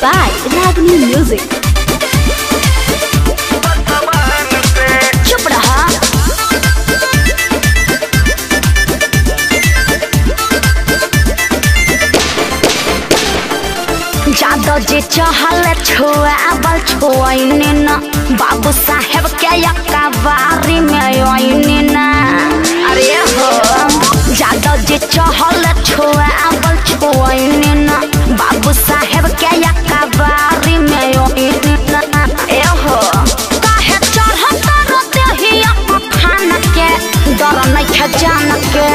by Ragini Music. चुप रहा जादो जे चहल छुआबल छुआइने न बाबू साहेब के यकाबारी में आइने न अरे हो जादो जे चहल छुआबल छुआइने न बाबू साहेब के यकाबारी में आइने न ए हो काहे चढ़त रोते ही खान के डर नहीं खजान के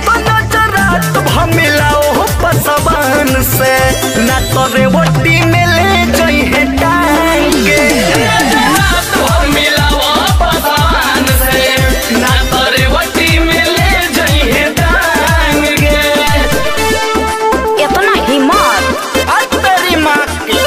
पसवान से न तोरे वोटी में ले जई है टाइम के इतना हिम्मत आ तेरी माँ की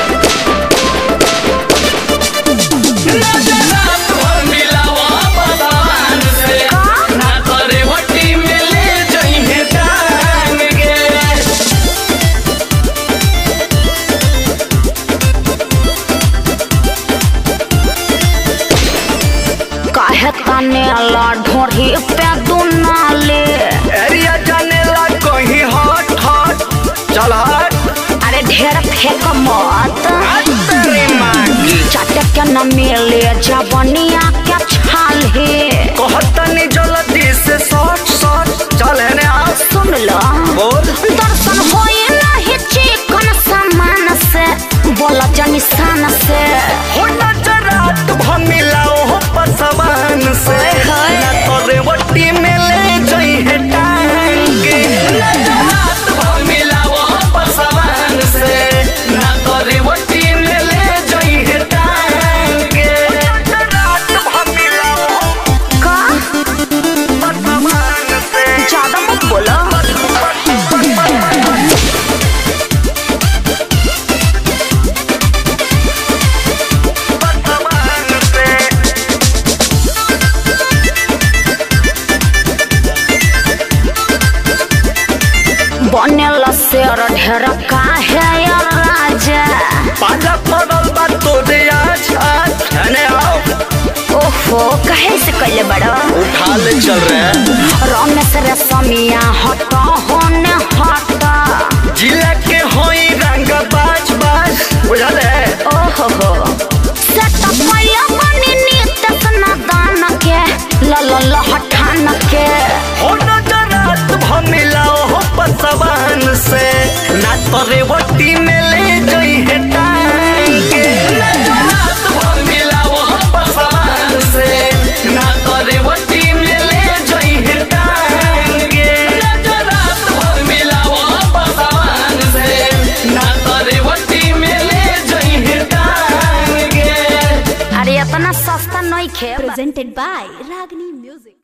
काहे तने ला ढोरी पे दुनाले एरिया जाने ला कहीं हट हट चल हट अरे ढेर फेंक मत आ तेरी माँ की चाटे के न मिले जवनिया के छाल हे कहतनी जल्दी से सट सट चल है आ सुन लो बोल दर्शन होए नहीं चिकन सामान से बोला जनी सान से हो नजरात भमिलाओ हो पसवान से हाय। न तोरे वोटी में ले जई है टाइम के नजरात भमिलाओ हो पसवान से न तोरे वोटी में ले जई है टाइम के नजरात भमिलाओ हो का पसवान से ज्यादा मत बोलो पसवान से बनेल शेर ढेर काहे या राजा पाला पड़ल बा तोरे आज आज जाने आओ ओहो कहे से कैले बड़ो उठा ले चल रहे हैं रमेश रे समिया हट होने हट जिला के होई रंग बाज बाज बुझल है ओहो हो सेट पया बनी नित दान के ल ल ल हठान के हो नजरात भमिलाओ हो पसवान से ना तोरे वटी में ले जई है टाइम के नजरात भमिलाओ हो पसवान से ना तोरे वटी में ले जई है टाइम के नजरात भमिलाओ हो पसवान से ना तोरे वटी में ले जई है टाइम के अरे इतना सस्ता नहीं खे presented by Ragini Music.